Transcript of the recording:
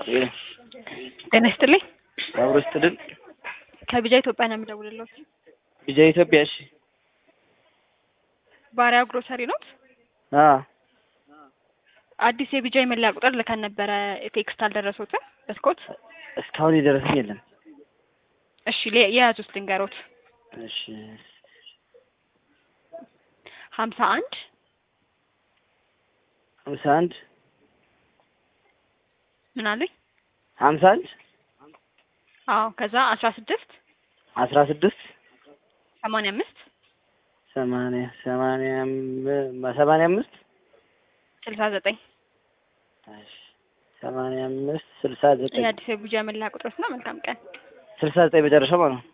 ጤና ይስጥልኝ። አብሮ ይስጥልን። ከቢጃ ኢትዮጵያ ነው የምደውልልዎት። ቢጃ ኢትዮጵያ። እሺ። ባሪያ ግሮሰሪ ኖት? አ አዲስ የቢጃ የመለያ ቁጥር ልከን ነበረ። ቴክስት አልደረሶትም? በስኮት እስካሁን የደረሰኝ የለም። እሺ፣ ለ- የያዙት ልንገሮት። እሺ። ሀምሳ አንድ ሀምሳ አንድ ምን አለኝ? ሀምሳ አንድ አዎ፣ ከዛ አስራ ስድስት አስራ ስድስት ሰማንያ አምስት ሰማንያ ሰማንያ አም- ሰማንያ አምስት ስልሳ ዘጠኝ እሺ። ሰማንያ አምስት ስልሳ ዘጠኝ የአዲስ የቢጃ የመለያ ቁጥሮች ነው። መልካም ቀን። ስልሳ ዘጠኝ መጨረሻ ማለት ነው።